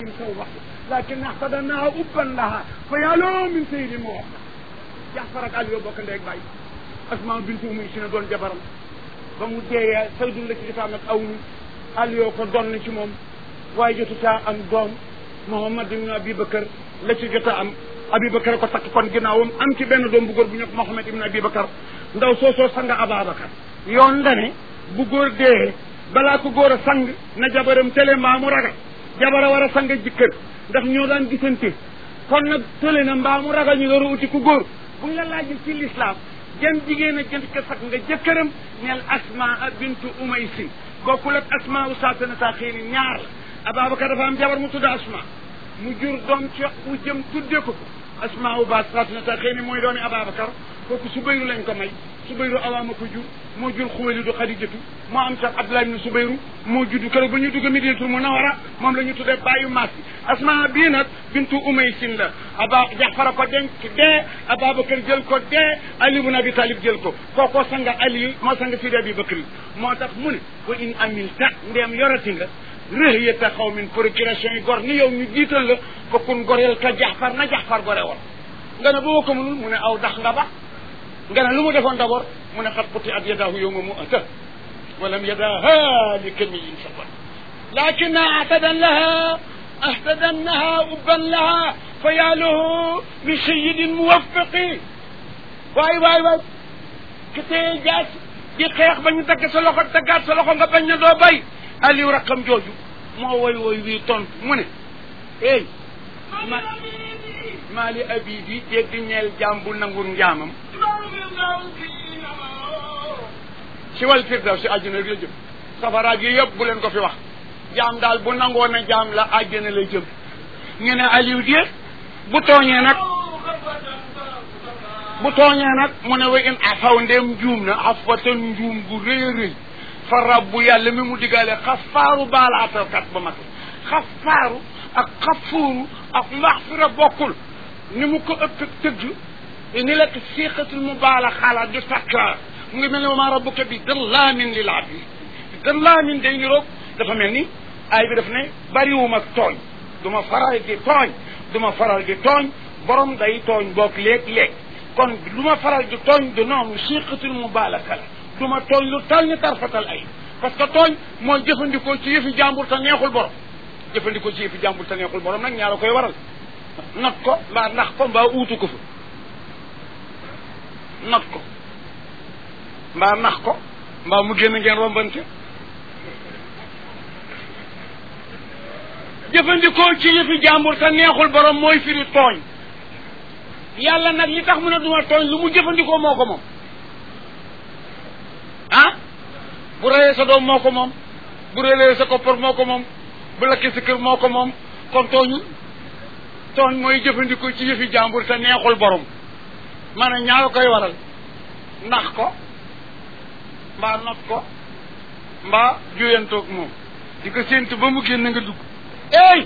توبة لكن احتضناها أبا لها فيا له من سيد موحد جعفر ak Aliou bokk ndey ak baay Asma bintu Umayy si na doon jabaram ba mu deeyee Saydu la ci jotaam ak awnu Aliou ko doon ci moom waaye jotu caa am doom Muhammad ibn Abi Bakar la ci jota am Abi Bakar ko takk kon ginnaawam am ci benn doom bu góor bu ñu wax Muhammad ibn Abi Bakar ndaw soo soo sanga Ababakar yoon la ne bu góor dee balaa ko góor a sang na jabaram tële mbaa mu ragal jabara war a sang jëkkër ndax ñoo daan gisante kon nag tële na mbaa mu ragal ñu door a uti ku góor bu ñu la laajee ci lislaam jëm jigéen a jënd ko sax nga jëkkëram neel asmaa bintu umaysin bokkul ak asmaa u saatanata xëy ni ñaar la Ababacar dafa am jabar mu tudd asmaa mu jur doom ci u jëm tudde ko ko asmaa u ba saatanata xëy ni mooy doomi Ababacar kooku Subayru lañ ko may Subayru awaama ko jur moo jur Xuwaylidu Xadijatu moo am sax Abdullah ibn Subayru moo judd keroog ba ñu dugg Madinatul Munawwara moom la ñu tuddee bàyyu maas bi asmaa bii nag bintu Umaysin la aba Jaafar ko denc dee Ababacar jël ko dee Ali ibn Abi Talib jël ko kookoo sanga Ali moo sanga Sidi Abi Bakri moo tax mu ne wa in amilta ndeem yorati nga rëhyata xawmin procuration yi gor ni yow ñu jiital la fokkun goreel ka Jaafar na Jaafar gore woon nga ne boo ko mënul mu ne aw dax nga ba nga ne lu mu defoon d'abord mu ne xat xuti at yadaahu yowma mu ata walam yadaha li kamiyin sabat lakin ahtadan laha ahtadannaha ubban laha fa yaa lahu min sayidin muwaffiqi waay waay waay ki teye jaas di xeex ba ñu dagg sa loxo daggaat sa loxo nga bañ na doo bay aliou rakkam jooju moo woy woy wii tontu mu ne ey ma maali abi bi dégg ñeel jaam bu nangul njaamam si wal firdaw si àjjana la jëm safaraat yi yëpp bu leen ko fi wax jaam daal bu nangoo na jaam la àjjana lay jëm ñu ne Aliou die bu tooñee nag bu tooñee nag mu ne wa in afaw ndem njuum na afatan njuum gu rëy a rëy fa rabbu yàlla mi mu diggaale xafaaru baalaatalkat ba mat xafaaru ak xafuuru ak maxfira bokkul ni mu ko ëpp tëgg ni la siqatul mu baala xaalaat du takraar mu ngi mel ne ma rabbuka bi dallaamin lil abid dallaamin day niroog dafa mel ni ay bi daf ne bariwuma tooñ du ma faral di tooñ du ma faral di tooñ borom day tooñ boog léeg-léeg kon lu ma faral di tooñ du noonu siqatul mu baala kala du ma tooñ lu tal ni tarfatal ay parce que tooñ mooy jëfandikoo ci yëfi jàmbur te neexul borom jëfandikoo ci yëfi jàmbur te neexul borom nag ñaara koy waral not ko mbaa ndax ko mbaa uutu ko fa not ko mbaa nax ko mbaa mu génn ngeen rombante jëfandikoo ci yëfi jàmbur te neexul borom mooy firi tooñ yàlla nag li tax mu ne duma tooñ lu mu jëfandikoo moo ko moom ah bu reyee sa doom moo ko moom bu reyee sa koppar moo ko moom bu lakkee sa kër moo ko moom kon tooñul tooñ mooy jëfandikoo ci yëfi jàmbur te neexul borom maanaam ñaara koy waral nax ko mbaa not ko mbaa juyantoog moom di ko séentu ba mu génn nga dugg ey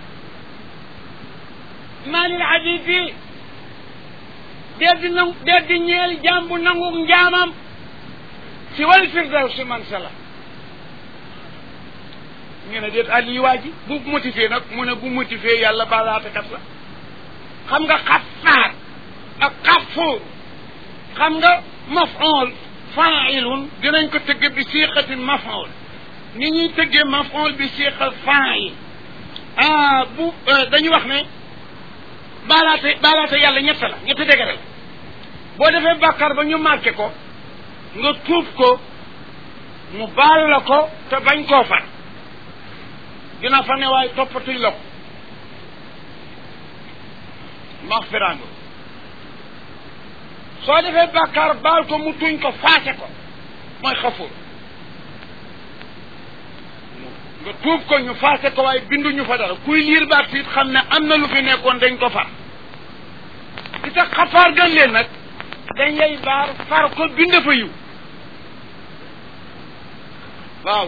maalil habib bi dee di nangu dee di ñeel jàmbu nangu njaamam si wal firdaw si man sala ñu ne déet ali waa ji bu motivé nag mu ne bu motivé yàlla balaatekat la xam nga xafaar ak xafuur xam nga mafool failun dinañ ko tëgge bi siixatin mafool ni ñuy tëggee mafool bi siixal fail ah bu dañuy wax ne baalaate baalaate yàlla ñett la ñetti dégg la boo defee bàkkaar ba ñu marqué ko nga tuub ko mu baal la ko te bañ koo far dina fa ne waaye toppatuñ la ko maxfiraango soo defee bàkkaar baal ko mu tuñ ko faase ko mooy xafuur nga tuub ko ñu faase ko waaye binduñu fa dara kuy liir baat siit xam ne am na lu fi nekkoon dañ ko far di tax xafaar gën leen nag dañ lay baar far ko bind fa yiw waaw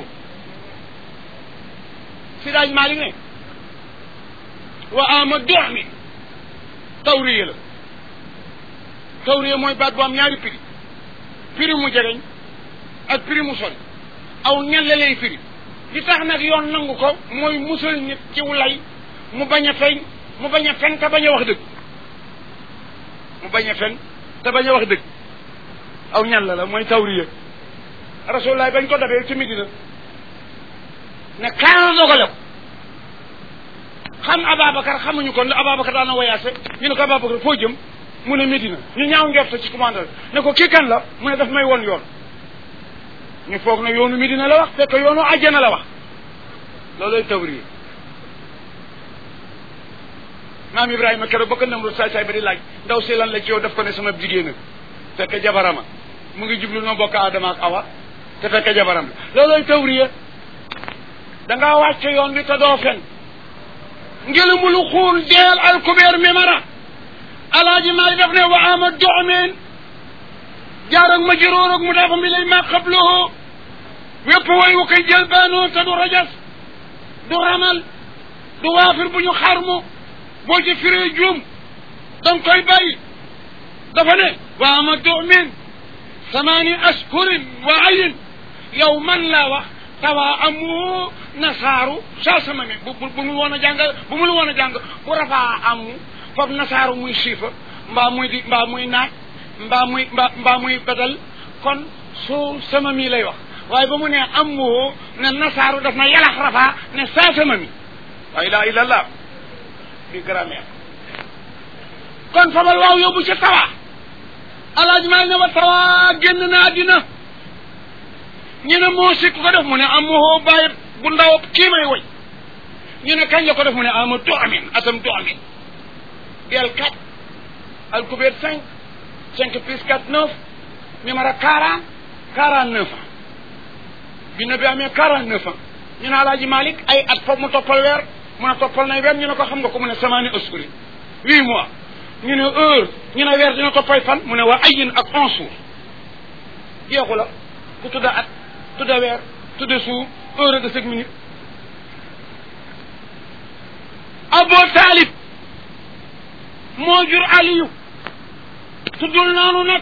si daaj Maalik ne wa ama dox mi tawriye la tawriye mooy baat bu am ñaari prix prix mu jegeñ ak prix mu sori aw ñelle lay firi li tax nag yoon nangu ko mooy musal nit ci lay mu bañ a feeñ mu bañ a fen te bañ a wax dëgg mu bañ a fen te bañ a wax dëgg aw ñan la la mooy tawriya rasulullah bañ ko dabee ci Medina ne kaana dogale ko xam Ababacar xamuñu ko Ababacar daan na woyaase ñu ne ko Ababacar foo jëm mu ne Medina ñu ñaaw njort ci commandeur ne ko kii kan la mu ne daf may won yoon ñu foog ne yoonu Medina la wax fekk yoonu àjjana la wax looloy tawriya maam Ibrahima keroog ba ko namru saay saay ba di laaj ndaw si lan la ci yow daf ko ne sama jigéen fekk jabarama mu ngi jublu noo bokk Adama ak Awa te fekk jabaram la looloy tawriya dangaa wàcc yoon bi te doo fen ngelamulu xuul deel al kubeer mimara alaaji maa def ne wa ama doomeen jaar ak ma juróor ak mu dafa mi lay ma xabloo wépp way wu koy jël baanoo te du rajas du ramal du waafir bu ñu xarmu boo ci firee juum danga koy bàyyi dafa ne wa ama doomeen samaani ashhurin wa ayin yow man laa wax tawaa amu nasaaru saa sama mi bu bu mu woon a jàng bu mu woon a jàng bu rafaa amu foofu nasaaru muy siifa mbaa muy di mbaa muy naat mbaa muy mbaa mbaa muy badal kon su sama mi lay wax waaye ba mu ne amu ne nasaaru daf na yalax rafaa ne saa sama mi la ilaha illa allah di grammaire kon fabal waaw yóbbu ca tawaa alaaj maa ne wa tawaa génn na àddina ñu ne moo si ku ko def mu ne amoo bàyyi bu ndaw kii may woy ñu ne kañ la ko def mu ne ama do amin atam do amin del quatre alkubeer cinq cinq plus quatre neuf numéro quarante quarante neuf ans bi na bi amee quarante neuf ans ñu ne alaaji Malick ay at foofu mu toppal weer mu ne toppal nay weer ñu ne ko xam nga ko mu ne samaani askuri huit mois ñu ne heure ñu ne weer dina toppay fan mu ne waa ayin ak onze jours jeexu la ku tudda at tudda weer tudda suur heure de cinq minutes Abu Talib moo jur Aliyu tuddul noonu nag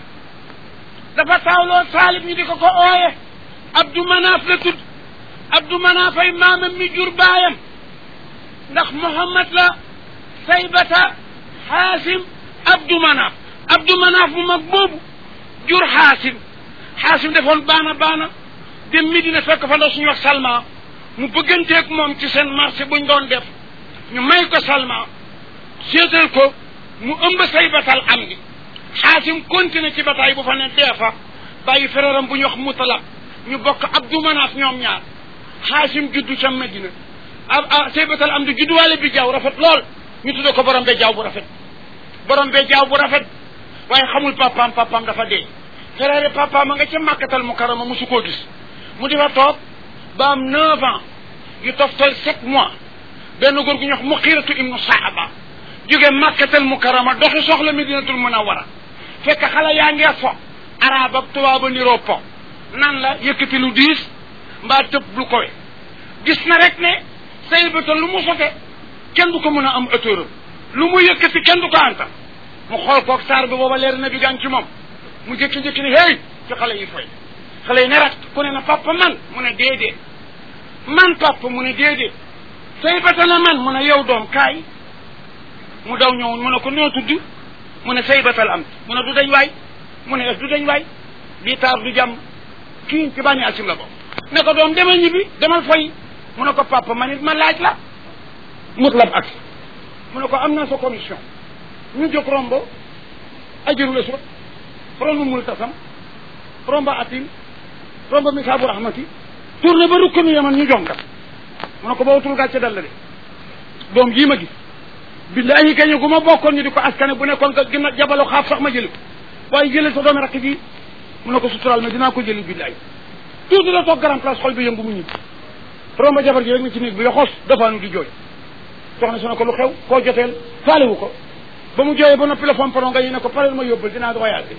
dafa taawloo Talib ñu di ko ko ooye Abdou Manaf la tudd Abdou Manaf ay maamam mi jur baayam ndax Muhammad la Saybata Xaasim Abdou Manaf Abdou Manaf bu mag boobu jur Xaasim Xaasim defoon baana baana dem Medina fekk fa ndaw suñu wax Salma mu bëgganteeg moom ci seen marché buñ doon def ñu may ko Salma seetal ko mu ëmb say batal am di Xaasim continué ci bataay bu fa ne dee fa bàyyi fereeram bu ñu wax Mutalab ñu bokk Abdou Manaf ñoom ñaar Xaasim juddu ca Medina ah ah say batal am di judduwaale bi jaaw rafet lool ñu tudde ko borom be jaaw bu rafet borom be jaaw bu rafet waaye xamul papaam papaam dafa dee frère papaam a nga ca màkkatal mu karama mosu koo gis mu di fa toog ba am neuf ans yu toftal sept mois benn góor gu ñu wax muqiratu ibnu saaba jóge màkkatal mu karama doxi soxla medinatul munawara fekk xale yaa ngee fo arab ak tubaaba niroo po nan la yëkkati lu diis mbaa tëb lu kowe gis na rek ne say bëta lu mu sote kenn du ko mën a am autoram lu mu yëkkati kenn du ko antal mu xool koog saar bi booba leer na bi gaan ci moom mu jékki-jékki ne hey ci xale yi foy xale yi ne rat ku ne na papa man mu ne déedéet man papa mu ne déedéet say bata na man mu ne yow doom kaay mu daw ñëwoon mu ne ko noo tudd mu ne say batal am mu ne du dañ waay mu ne du dañ waay lii taar du jàmm kii ci bànni asim la bokk ne ko doom demal ñibbi demal foy mu ne ko papa man it ma laaj la mutlab ak mu ne ko am na sa commission ñu jóg rombo ajurul aswad romb multasam romb atim romb misaabu rahmati tourné ba rukk mi yaman ñu jonkat mu ne ko boo tul gàcce dal la de doom jii ma gis billahi kañu gu ma bokkoon ñu di ko askane bu nekkoon nga gën a jabalu xaaf sax ma jëli ko waaye jëlee sa doomi rakk ji mu ne ko sutural ma dinaa ko jëli billahi tuuti la toog grand place xol bi yëngu mu ñibbi romb jabar ji rek na ci néeg bi yoxoos dafaanu di jooy soxna si ne ko lu xew koo joteel faalewu ko ba mu jooyee ba noppi la fomparon nga ñu ne ko pareel ma yóbbal dinaa voyage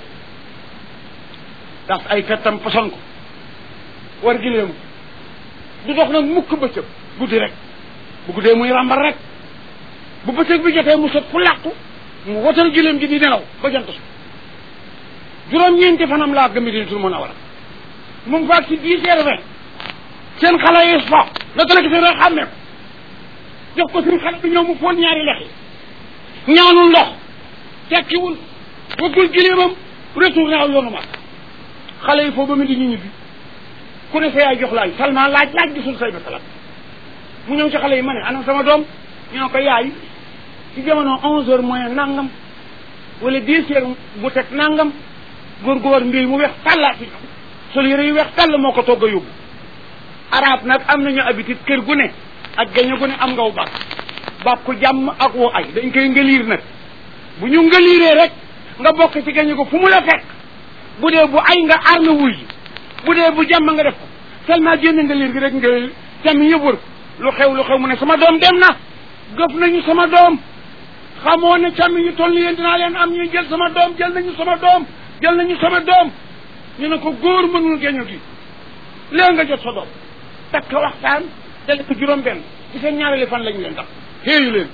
ndax ay fettam poson ko war gileemu du dox nag mukk bëccëg guddi rek bu guddee muy ràmbar rek bu bëccëg bi jotee mu sot fu làqu mu wotal gileem gi di nelaw ba jant su juróom-ñeenti fanam laa gëm Madinatul Munawwara mu ngi faak ci dix heures vingt seen xale yi fo naka la gisee rek xàmmee ko jox ko suñu xale bi ñëw mu foon ñaari lex yi ñaanul ndox tekkiwul bëggul gileemam retourné aw yoonu mag xale yi foofu ba mu di ñu ñibbi ku ne sa yaay jox laaj Salma laaj laaj gisul say ba salat mu ñëw ci xale yi ma ne ana sama doom ñu ne ko yaay ci jamono onze heures moins nangam wala dix heures bu teg nangam góor gu war mbir mu weex tàllaat ci ñoom sol yére yu weex tàll moo ko togg a yóbbu arab nag am nañu habitude kër gu ne ak gaño gu ne am ngaw bàkk bàkku jàmm ak woo ay dañ koy ngëliir nag bu ñu ngëliiree rek nga bokk ci gaño ko fu mu la fekk bu dee bu ay nga aar nga wuy bu dee bu jàmm nga def ko seulement génn ngëliir gi rek nga jàmm yëpp wër lu xew lu xew mu ne sama doom dem na gëf nañu sama doom xamoo ne càmm yi toll yéen dinaa leen am ñuy jël sama doom jël nañu sama doom jël nañu sama doom ñu ne ko góor mënul géño gi léegi nga jot sa doom takk waxtaan dale ko juróom benn ci seen ñaareeli fan lañu leen tax xéeyu leen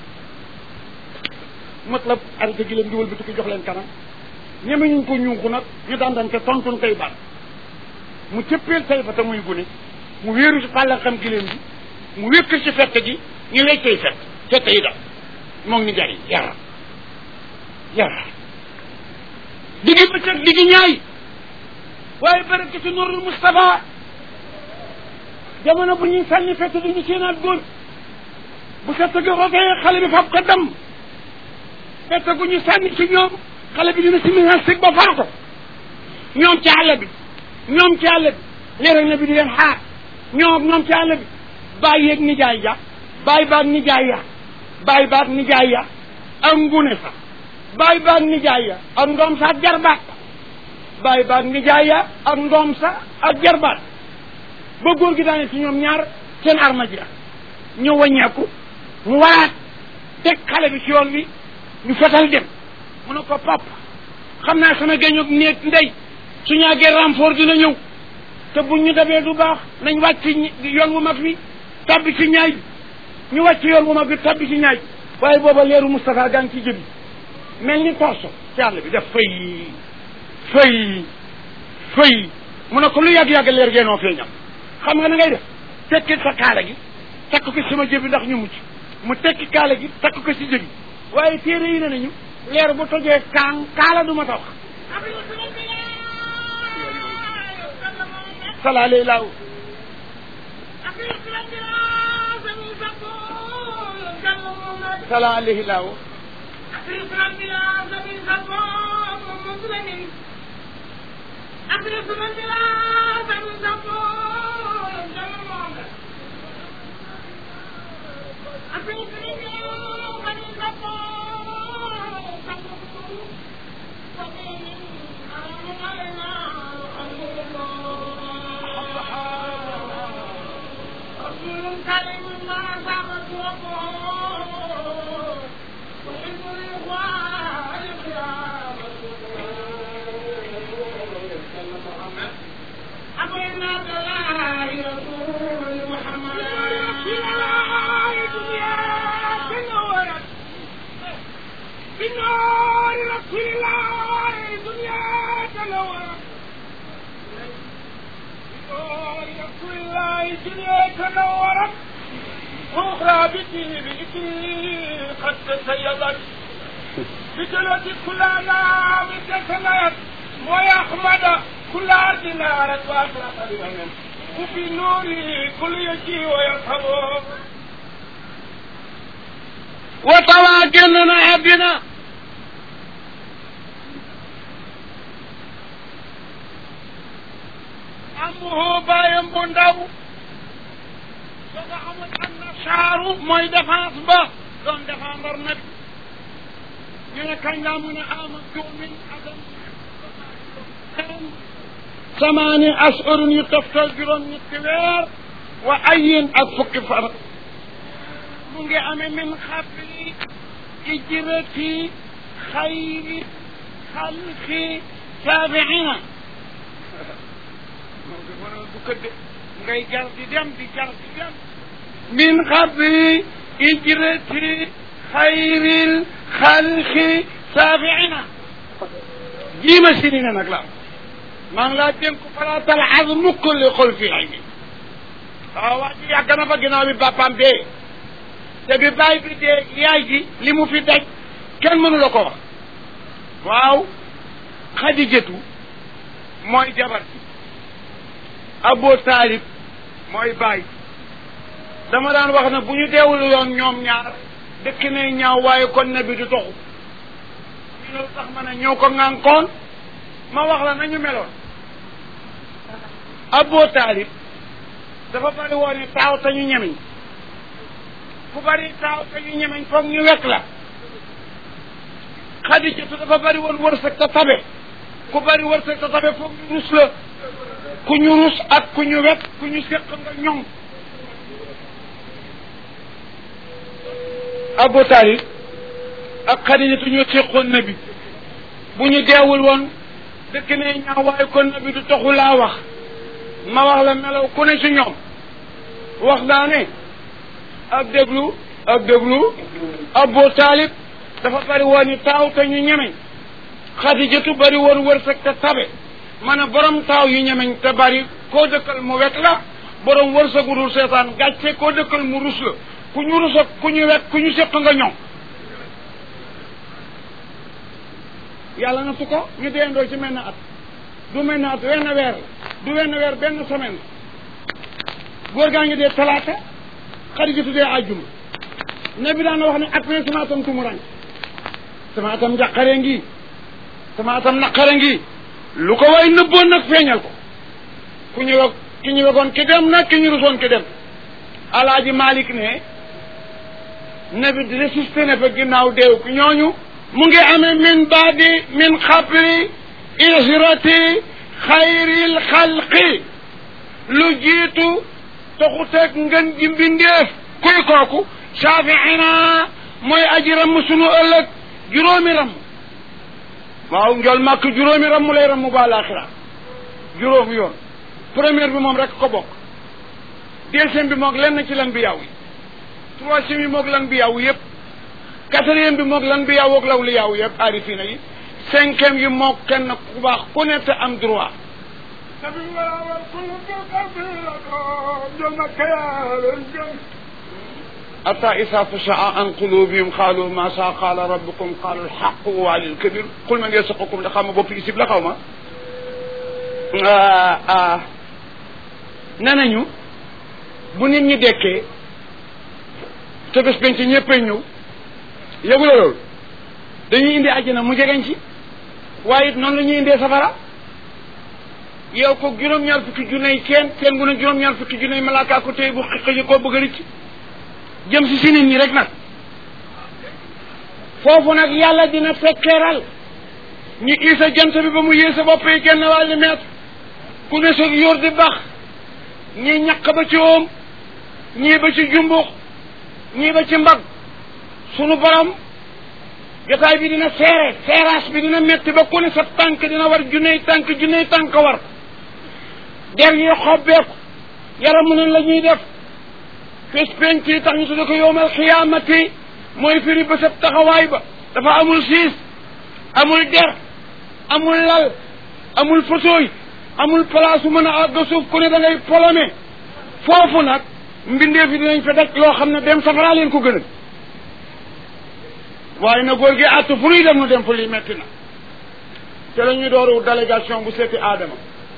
mat la arrêté gi leen di wëlbati ko jox leen kanam ñeme ñu ko ñuuxu nag ñu dandante tontun tey baat mu cëppeel tay fa te muy gune mu wéeru ci fàlla xam giléem bi mu wékk ci fett gi ñu weccey fett fett yi dal moom ni jari yara yara diggi bëccëg diggi ñaay waaye barke ci nurul Mustafa jamono bu ñuy sànni fett du ñu séenaat góor bu fett gi rotee xale bi fab ko dam fett gu ñu sànni ci ñoom xale bi dina si minasig ba faatu ñoom ci àll bi ñoom ci àll bi léeg na bi di leen xaar ñoom ñoom ci àll bi bàyyi yeeg nijaay ja bàyyi baag nijaay ya bàyyi baag nijaay ya ak ngune sa bàyyi baag nijaay ya ak ndoom sa ak jarbaat bàyyi baag nijaay ya ak ndoom sa ak jarbaat ba góor gi daane ci ñoom ñaar seen arma ji ñu wàññeeku mu waat teg xale bi ci yoon wi ñu fetal dem mu ne ko pap xam naa sama géñog néeg ndey su ñaagee renfort dina ñëw te buñ ñu dabee du baax nañ wàcc yoon wu mag wi tabbi ci ñaay bi ñu wàcc yoon wu mag wi tabbi ci ñaay bi waaye booba leeru Moustapha gaa ngi ci jëbi mel ni torso ci àll bi def fay fay fay mu ne ko lu yàgg-yàgg leer geenoo feeñam xam nga na ngay def tekki sa kaala gi takk ko sama jëbi ndax ñu mucc mu tekki kaala gi takk ko si jëbi waaye téere yi ne nañu leer bu tojee kaan kaala du ma ta wax sala lay laaw sala alayhi laaw بجلد كل نام تسنيت ويحمد كل أرض نارت وأشرق بهم وفي نوره كل يجي ويرحم وتواجلنا بنا أمه بايم بندو وزعموا أن شعره mooy défense ba doon défendre nabi ñu ne kañ laa mun a ama juumin adam samaani ashurun yu toftal juróom ñetti weer wa ayin ak fukki far mu ngi amee min xabli ijrati xayri xalqi saabiina du këdde ngay jar di dem di jar di dem min xabli ijrati xayril xalqi saabiina jiima si ni ne nag la maa ngi laa dénk falaa talxas mukk li xol fi ay mi waaw waa ji yàgg na fa ginnaaw bi bàppaam dee te bi baay bi dee yaay ji li mu fi daj kenn mënu la ko wax waaw xadijatu mooy jabar ji Abu Taalib mooy baay dama daan wax ne bu ñu deewul yoon ñoom ñaar dëkk ne ñaaw waaye kon na bi du toxu ñu ne tax ma ne ñoo ko ŋànkoon ma wax la nañu meloon Abu Taalib dafa bari woon ni taaw te ñu ñemeñ ku bari taaw te ñu ñemeñ foog ñu wekk la Xadijatu dafa bari woon wërsëg te tabe ku bari wërsëg te tabe foog ñu rus la ku ñu rus ak ku ñu wekk ku ñu séq nga ñoŋ Abu Taalib ak Xadijatu ñoo séqoon na bi bu ñu deewul woon dëkk ne ñaaw waaye kon na bi du taxu laa wax ma wax la melaw ku ne ci ñoom wax naa ne ak déglu ak déglu Abu Taalib dafa bari woon ni taaw te ñu ñemeñ Xadijatu bari woon wërsëg te tabe ma ne borom taaw yu ñemeñ te bari koo dëkkal mu wekk la borom wërsëgu dul seetaan gàcce koo dëkkal mu rus la ku ñu rus ak ku ñu wekk ku ñu séq nga ñoom yàlla na su ko ñu deendoo ci menn at du menn at wenn weer du wenn weer benn semaine góor gaa ngi dee talaata Xadijatu dee àjjuma ne bi daan wax ne at mee sama atam tumurañ sama atam njàqare ngi sama atam naqare ngi lu ko way nëbboon nag feeñal ko ku ñu weg ki ñu wegoon ki dem nag ki ñu rusoon ki dem alaaji Malik ne ne bi résisté na fa ginnaaw deew ki ñooñu mu ngi amee min baadi min xabri ijrati xayril xalqi lu jiitu taxuteeg ngën ji mbindeef kuy kooku saafiina mooy aji ramm sunu ëllëg juróomi ramm waaw njol màkk juróomi ramm lay ramm ba laaxira juróomi yoon première bi moom rek ko bokk deuxième bi moog lenn ci lan bi yaw yi troisième bi moog lan bi yaw yëpp quatrième bi moog lan bi yaw ak law li yaw yëpp aarifina yi cinquième yi moog kenn ku baax ku ne te am droit حتى إذا فشع عن قلوبهم قالوا ما شاء قال ربكم قال الحق وعلي الكبير قل من يسقكم لخام بوب يسيب la xaw ma nee nañu bu nit ñi dekkee te bés penc ñëppay ñëw yëgu la loolu dañuy indi àjjana mu jegeñ ci waaye it noonu la ñuy indee safara yow ko juróom-ñaar fukki junney kenn kenn gu ne juróom-ñaar fukki junney malaaka ko tey bu xiqi koo bëgg a rëcc jëm si si nit ñi rek nag foofu nag yàlla dina fekkeeral ñu isa jant bi ba mu yéesa bopp yi genn wàllu mètre ku ne soog yóor di bax ñii ñaq ba ci oom ñii ba ci jumbux ñii ba ci mbag sunu borom jotaay bi dina seere seeraas bi dina metti ba ku ne sa tànk dina war junney tànk junney tànk war der yi xobbeeku yaram mu ne la ñuy def fis penc yi tax ñu tudde ko yowmal xiyaamati mooy firi ba sab taxawaay ba dafa amul siis amul der amul lal amul fauteuil amul place mën a àgg suuf ku ne da ngay polome foofu nag mbindeef yi dinañ fa daj loo xam ne dem safara leen ko gënal waaye na góor gi àtt fu nuy dem nu dem fu lii metti na te la ñuy dooru délégation bu seeti aadama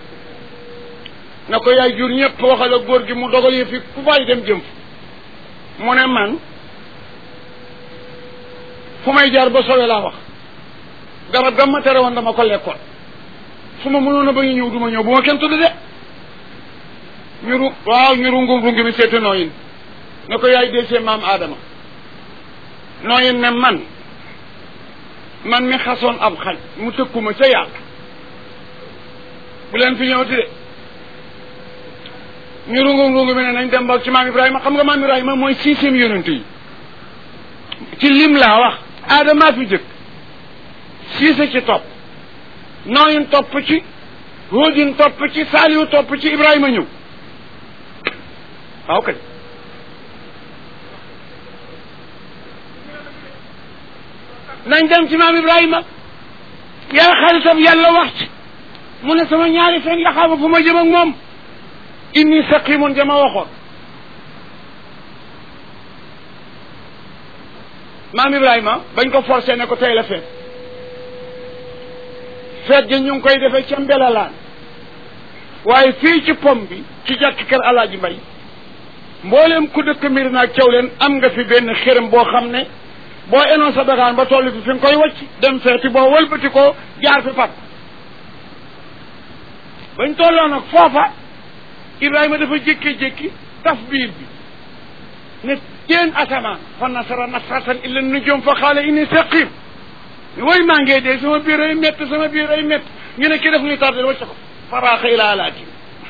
na ko yaay jur ñëpp waxal ak góor gi mu dogal yi fi ku fay dem jëm fu mu ne man fu may jaar ba sowe laa wax garab gam ma tere woon dama ko lekkoon su ma mënoon a ba ñu ñëw du ma ñëw bu ma kenn tudd de ñuru waaw ñuru ngum rungi mi seeti nooyin na ko yaay dee maam aadama nooyin ne man man mi xasoon ab xaj mu tëkkuma ca yàlla bu leen fi ñëwati de ñu rungu rungu mi ne nañ dem ba ci maam Ibrahima xam nga maam Ibrahima mooy sixième yonent yi ci lim laa wax aadama fi jëkk siise ci topp nooyin topp ci hóodin topp ci saaliyu topp ci Ibrahima ñëw waaw kay nañ dem ci maam Ibrahima yàlla xaritam yàlla wax ci mu ne sama ñaari fen ya xama fu ma jëm ak moom inni saqimun jama waxoon maam Ibrahima bañ ko forcé ne ko tey la feet feet gi ñu ngi koy defee ca mbelalaan waaye fii ci pom bi ci jàkk kër alaaji mbay mbooleem ku dëkk mbir naag caw leen am nga fi benn xërëm boo xam ne boo enoon sa dagaan ba toll fi fi nga koy wacc dem feeti boo wëlbati ko jaar fi pat bañ tolloo nag foofa Ibrahima dafa jékki-jékki taf biir bi ne teen asamaan fa nasara nasratan illa nujum fa xaala inni saqim way maa ngee dee sama biir ay métt sama biir ay métt ñu ne ki def nuy tardé wacc ko faraaxa ila alaati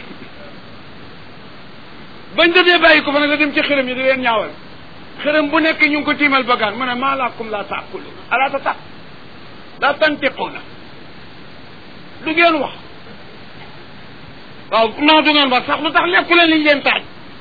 bañ defee bàyyi ko fa nag la dem ci xërëm yi di leen ñaawal xërëm bu nekk ñu ngi ko tiimal bagaan mu ne maa laakum laa taakulu alaa ta tax laa tantiquuna du ngeen wax waaw non du ngeen wax sax lu tax lekku leen liñ leen taaj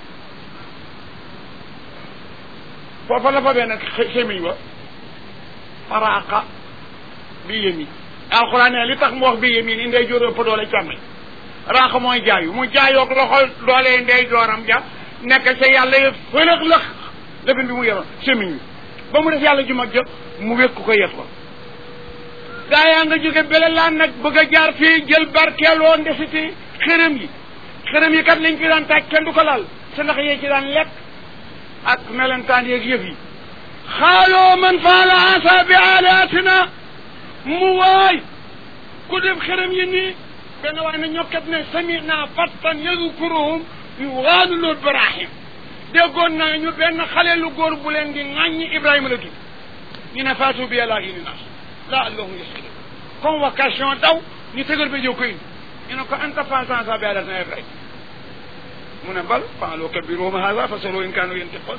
foofa la fa benn semiñ wa faraaqa bi yemi alxuraan ne li tax mu wax bi yemi ni ndey jóor ëpp doole càmmeñ raaqa mooy jaayu mu jaayoog loxo doole ndey jooram ja nekk sa yàlla yëpp fëlëx lëx lëfin bi mu yoroon semiñ wi ba mu def yàlla ju mag ja mu wékk ko yet ko gaa yaa nga jóge bele laan nag bëgg a jaar fii jël barkeeloo ndesiti xërëm yi xërëm yi kat liñ fi daan taaj kenn du ko laal sa ndax yee ci daan lekk ak melentaan yeeg yëf yi xaaloo man faala asa bi aalatina mu waay ku def xërëm yi nii benn waay na ñokkat ne samina fattan yadkuruhum yuwaanu lool barahim déggoon naa ñu benn xale lu góor bu leen di ŋàññi Ibrahima la tudd ñu ne faatu bi yàlla ini naas la allahum yaskil convocation daw ñu tëgal ba jëw ko indi ñu ne ko anta fasan sa bi alatina Ibrahima mu ne bal faaloo kabiruhum hada fasalu in kaanu yantiqoon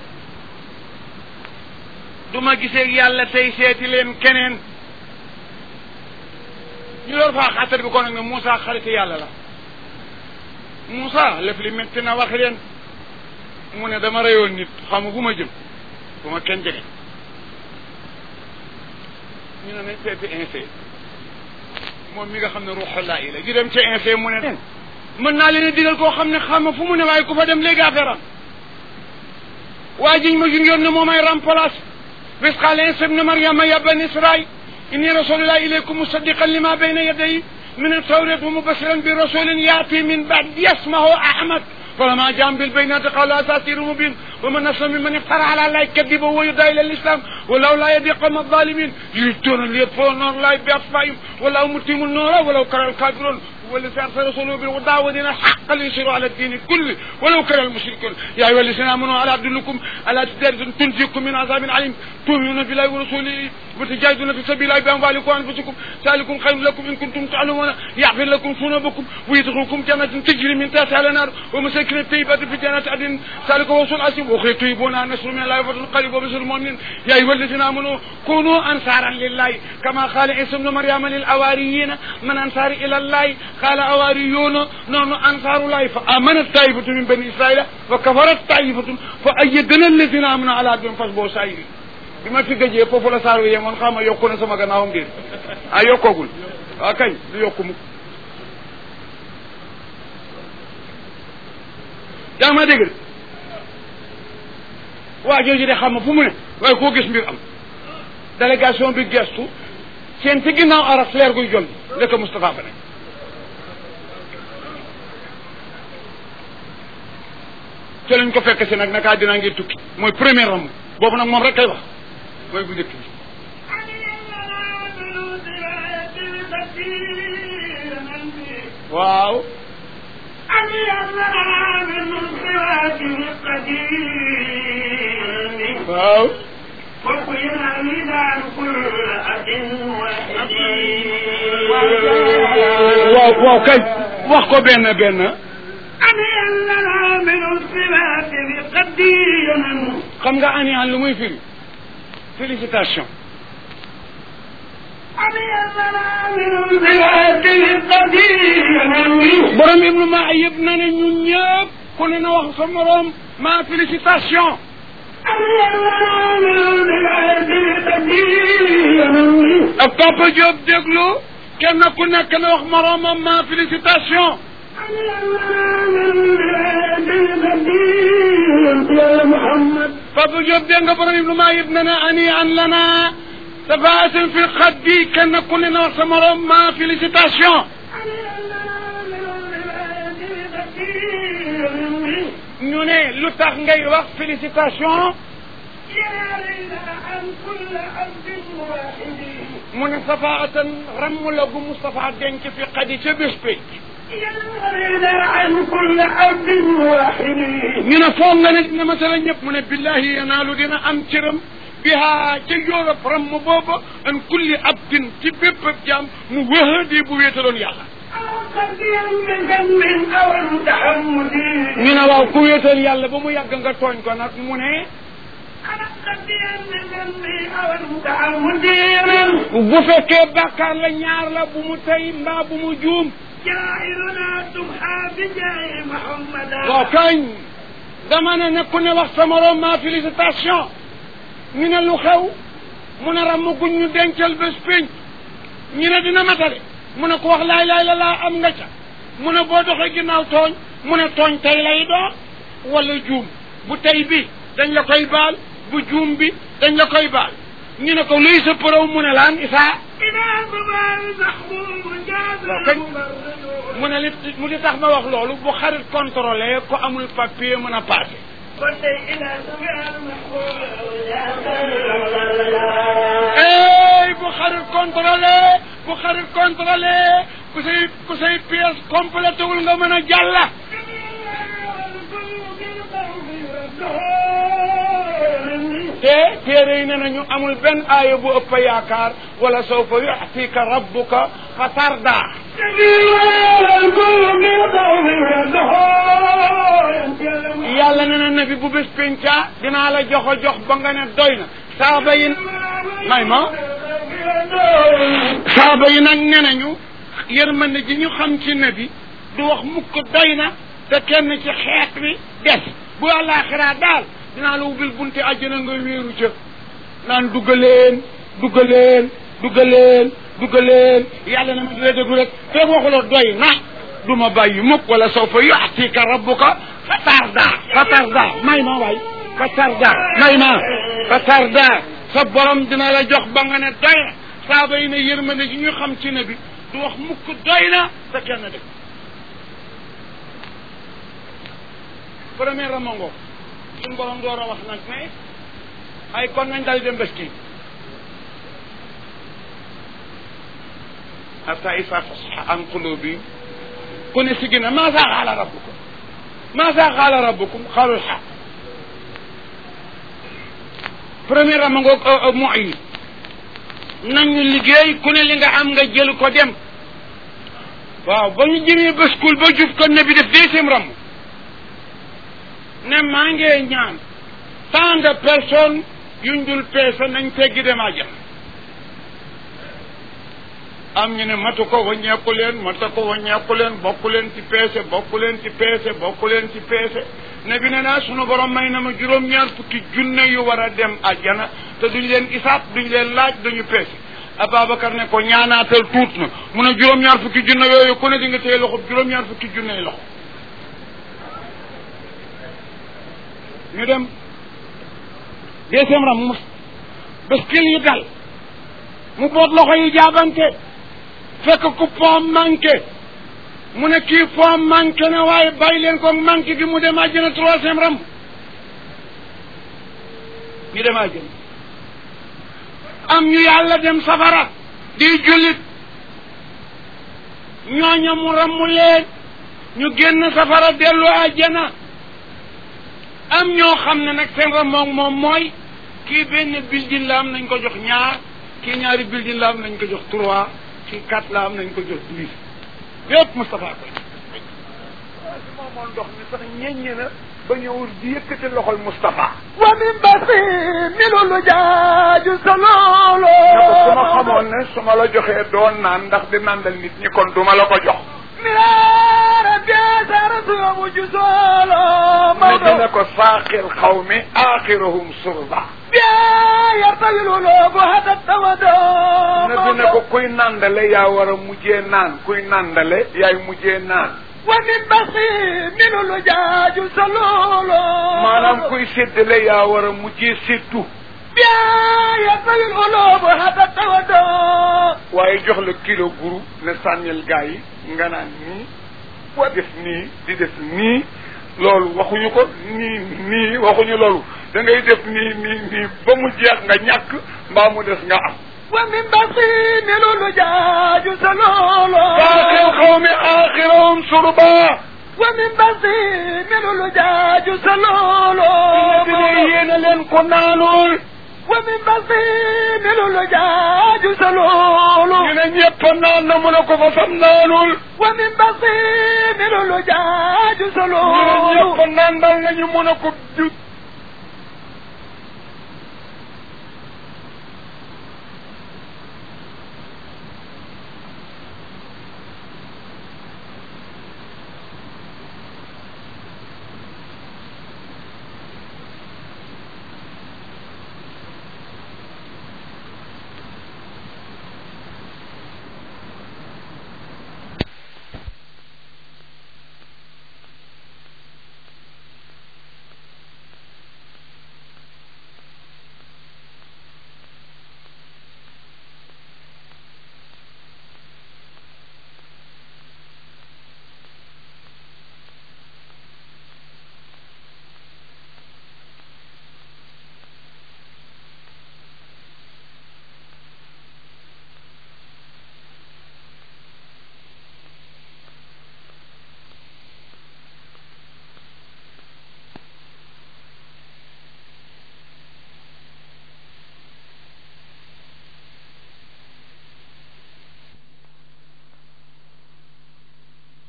du ma gisee yàlla tey seeti leen keneen ñu door faa xattar bi ko nag ne Moussa xariti yàlla la Moussa lëf li métti na wax leen mu ne dama reyoon nit xamu fu ma jëm bu ma kenn jege ñu ne nañ seeti insee moom mi nga xam ne ruuxullaa yi la ñu dem ca insee mu ne mën naa leen a digal koo xam ne xam fu mu ne waaye ku fa dem léegi affaire am waa jiñ ma jun yoon ne moo may remplace bis qaala Iisaa ibnu Maryama ya bani Israa'iil inni rasuulullaahi ilaykum musaddiqan limaa bayna yadayya mina at-tawraati wa mubashiran bi rasuulin ya'tii min ba'dii ismuhu Ahmad فلما جاءهم بالبينات قالوا أساطير مبين ومن أظلم ممن افترى على الله كذبا ويدعى إلى الإسلام ولولا يد قوم الظالمين يريدون ليطفئوا نور الله بأطفائهم ولو متم النور ولو كره الكافرون والذي أرسل رسوله بالهدى ودين الحق ليصيروا على الدين كله ولو كره المشركون يا أيها الذين آمنوا على أدلكم على تجارة تنجيكم من عذاب عليم تؤمنون بالله ورسوله وتجاهدون في سبيل الله بأموالكم وأنفسكم ذلكم خير لكم إن كنتم تعلمون يغفر لكم ذنوبكم ويدخلكم جنات تجري من تحتها الأنهار ومساكن طيبات في جنات عدن ذلك هو الفوز العظيم وأخرى تحبونها نصر من الله وفتح قريب وبشر المؤمنين يا أيها الذين آمنوا كونوا أنصارا لله كما قال عيسى ابن مريم للأواريين من أنصار إلى الله قال أواريون نحن أنصار الله فآمنت طائفة من بني إسرائيل وكفرت طائفة فأيدنا الذين آمنوا على عبدهم فاصبروا سائرين bi ma fi gëjee foofu la saar wi yemoon xam nga yokku na sama gannaawam ngir ah yokkoogul waaw kañ du yokku mu yaa ma dégg waa jooju de xam nga fu mu ne waaye koo gis mbir am délégation bi gestu seen ci ginnaaw aras leer guy jol ndeka Moustapha fa ne te lañ ko fekk si nag naka dinaa ngir tukki mooy premier ram boobu nag moom rek kay wax mooy bu njëkk bi waaw waaw waaw waaw kay wax ko benn benn xam nga ani an lu muy firi félicitation borom ibnu ma yëpp na ne ñun ñëpp ku ne na wax sa morom ma félicitation ak Papa Diop déglu kenn ku nekk na wax moromam ma félicitation yonent yàlla Muhammad Papa Diop dégg nga borom Ibnu Maayib ne na ani an lana safaatin fi xaddi kenn ku ne na wax sa morom ma félicitation ñu ne lu tax ngay wax félicitation mu ne safaatan ramm la gu Moustapha denc fi xadi ca bés pénc ñu ne foog nga ne dina masala ñëpp mu ne billahi yanaalu dina am cëram biha ca Europe ramm booba an kulli abdin ci bépp jaam mu wëhadi bu wéetaloon yàlla ñu ne waaw ku wéetal yàlla ba mu yàgg nga tooñ ko nag mu ne bu fekkee bàkkaar la ñaar la bu mu tey mbaa bu mu juum waaw kañ dama ne ne ku ne wax sa morom ma félicitation ñu ne lu xew mu ne ramm guñ ñu dencal bés pénc ñu ne dina matale mu ne ko wax laay laay la laa am nga ca mu ne boo doxee ginnaaw tooñ mu ne tooñ tey lay doon wala juum bu tey bi dañ la koy baal bu juum bi dañ la koy baal ñu ne ko luy sa përëw mu ne laan isaa waaw kañ mu ne li mu li tax ma wax loolu bu xarit contrôlé ko amul papier mën a passé ey bu xarit contrôlé bu xarit contrôlé ku say ku say pièce complété wul nga mën a jàlla te téere yi ne nañu amul benn aaya bu ëpp yaakaar wala sawfa yu'tika rabbuka fa tarda yàlla ne na nabi bu bés penca dinaa la jox a jox ba nga ne doy na saaba yi may ma saaba yi nag ne nañu yërmande ji ñu xam ci nabi du wax mukk doy na te kenn ci xeet wi des bu àllaaxiraa daal dinaa la ubbil bunte àjjana nga wéeru ca naan duggaleen duggaleen duggaleen duggaleen yàlla na ma dina déglu rek te waxuloo doy na du ma bàyyi mukk wala sawfa yu'tika rabbuka fa tarda fa tarda may ma waay fa tarda may ma fa tarda sa borom dina la jox ba nga ne doy na saaba yi ne yërmande ji ñu xam ci ne bi du wax mukk doy na te kenn dëgg premier ramongo suñu borom door a wax nag ne ay kon nañ dal dem bés kii hatta isa fasxa an qulubi ku ne si gina maasa xaala rabbukum maasa xaala rabbukum xaalul xaq premier ramongo mu yi nañu liggéey ku ne li nga am nga jël ko dem waaw ba ñu jëmee bëskul ba jub ko ne bi def deuxième ram ne maa ngee ñaan tant de personnes yuñ dul peese nañ teggi dem àjjana am ñu ne matu ko waññeeku leen matu ko waññeeku leen bokku leen ci peese bokku leen ci peese bokku leen ci peese ne bi ne naa sunu borom may na ma juróom-ñaar fukki junne yu war a dem àjjana te duñ leen isaab duñ leen laaj duñu peese Ababacar ne ko ñaanaatal tuut na mu ne juróom-ñaar fukki junne yooyu ku ne di nga téye loxo juróom-ñaar fukki junne yi loxo ñu dem deuxième ram mu baskil yi dal mu boot loxo yi jaabante fekk ku pom manqué mu ne kii pom manqué na waaye bàyyi leen ko manqué gi mu dem àjjana troisième ram ñu dem àjjana am ñu yàlla dem safara di jullit ñooña mu rammu leen ñu génn safara dellu àjjana am ñoo xam ne nag seen ram moom moom mooy kii benn building la am nañ ko jox ñaar kii ñaari building la am nañ ko jox trois kii quatre la am nañ ko jox dix yépp Moustapha koy su moomoon ndox mi sax ñeññe na ba ñëwul di yëkkati loxol Moustapha wa min basi minu lu jaaju sa loolo ne ko su ma xamoon ne su ma la joxee doon naan ndax di nandal nit ñi kon duma la ko jox miraara biasara suyo mujju soolo ne mawdo dina ko saaqil xawmi aaxiruhum surba bia yartayilulu bu hadat tawado ne dina ko kuy nandale yaa war a mujjee naan kuy nandale yaay mujjee naan ومن بصير من الجاج سلول maanaam kuy séddale yaa war a mujjee séddu بيا يطوي القلوب هذا التودع waaye jox la kilo guru ne sànnil gaa yi nga naan nii wa def nii di def nii loolu waxuñu ko nii nii waxuñu loolu da ngay def nii nii nii ba mu jeex nga ñàkk mbaa mu des nga am ومن بصير من الجاج سلول باقي القوم آخرهم شربا ومن بصير من الجاج سلول yéena leen ko naanul ومن بصير من الجاج سلول ñu ne ñëpp naan na mu ne ko fa sam naanul ومن بصير من الجاج ñu ne سلول ñëpp naan dal nañu mu ne ko du